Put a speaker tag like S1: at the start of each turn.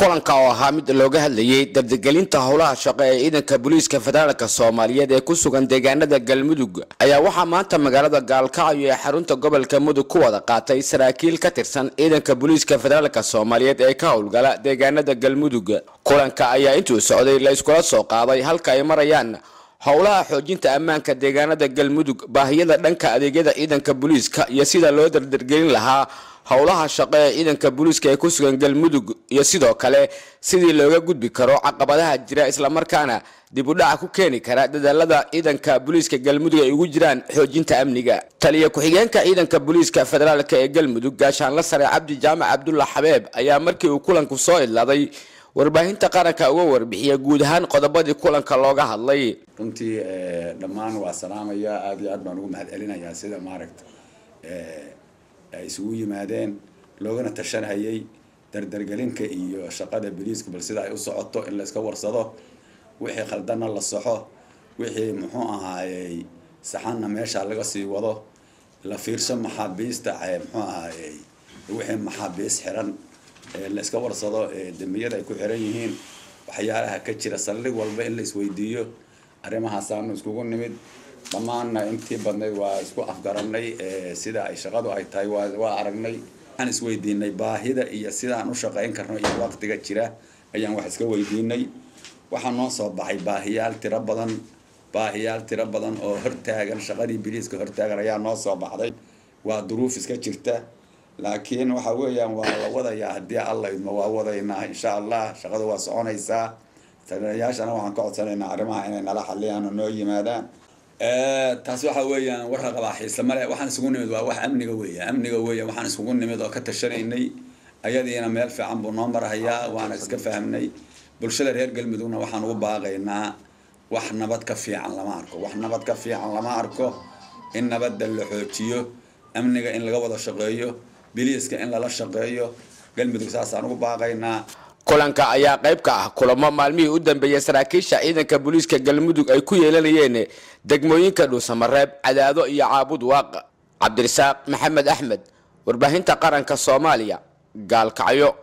S1: kulanka oo ahaa mid looga hadlayay dardigelinta howlaha shaqo ee ciidanka booliiska federaalk soomaaliyeed ee ku sugan deegaanada galmudug ayaa waxaa maanta magaalada gaalkacyo ee xarunta gobolka mudug ku wada qaatay saraakiil ka tirsan ciidanka booliiska federaalk soomaaliyeed ee ka howlgala deegaanada galmudug kulanka ayaa intuu socday la iskula soo qaaday halka ay marayaan howlaha xoojinta ammaanka deegaanada galmudug baahiyada dhanka adeegyada ciidanka booliiska iyo sida loo dardargelin lahaa howlaha shaqo ee ciidanka booliiska ee ku sugan galmudug iyo sidoo kale sidii looga gudbi karo caqabadaha jira islamarkaana dib u dhaca ku keeni kara dadaalada ciidanka booliiska galmudug ay ugu jiraan xoojinta amniga taliya ku-xigeenka ciidanka booliiska federaalk ee galmudug gaashaanla sare cabdi jaamac cabdulla xabeeb ayaa markii uu kulanku soo idlaaday warbaahinta qaranka uga warbixiya guud ahaan qodobadii kulanka looga hadlay
S2: runtii dhammaan waa salaamaya aada iyo aad baan ugu mahad celinayaa sida maaragta ay isugu yimaadeen loogana tashanhayay dardargelinka iyo shaqada boliiska bal sida ay u socoto in la iska warsado wixii khaldanna la saxo wixii muxuu ahaayey saxanna meesha laga sii wado la fiirso maxaabiista muxuu ahaayey wixii maxaabiis xiran la iska warsado dembiyada ay ku xiran yihiin waxyaalaha ka jira saldhig walba in la isweydiiyo arrimahaasaanu iskugu nimid dhammaanna intii badnayd waa isku afgaranay sida ay shaqadu ay tahay waa aragnay waxaan isweydiinay baahida iyo sidaan u shaqayn karno iyo waqtiga jira ayaan wax iska weydiinay waxaa noo soo baxay baahiyaal tiro badan baahiyaal tiro badan oo hortaagan shaqadii biliiska hortaagan ayaa noo soo baxday waa duruuf iska jirta laakiin waxa weeyaan waa la wadayaa haddii alla idmo waa wadaynaa insha allah shaqada waa soconaysaa taliyayaashana waxaan ka codsanaynaa arrimaha inay nala xaliyaan oo noo yimaadaan taasi waxa weeyaan warka qabaa xiise male waxaan isugu nimid waa wax amniga weeya amniga weeya waxaan isugu nimid oo ka tashanaynay ayadiina meel fiican buu noo marhayaa waana iska fahmnay bulshada reer galmudugna waxaan ugu baaqaynaa wax nabad ka fiican lama arko wax nabad ka fiican lama arko in nabadda la xoojiyo amniga in laga wada shaqeeyo biliiska in lala shaqeeyo galmudug saasaan ugu baaqaynaa
S1: kulanka ayaa qayb ka ah kulamo maalmihii u dambeeyay saraakiisha ciidanka booliiska galmudug ay ku yeelanayeen degmooyinka dhuusamareeb cadaado iyo caabud waaq cabdirasaaq maxamed axmed warbaahinta qaranka soomaaliya gaalkacyo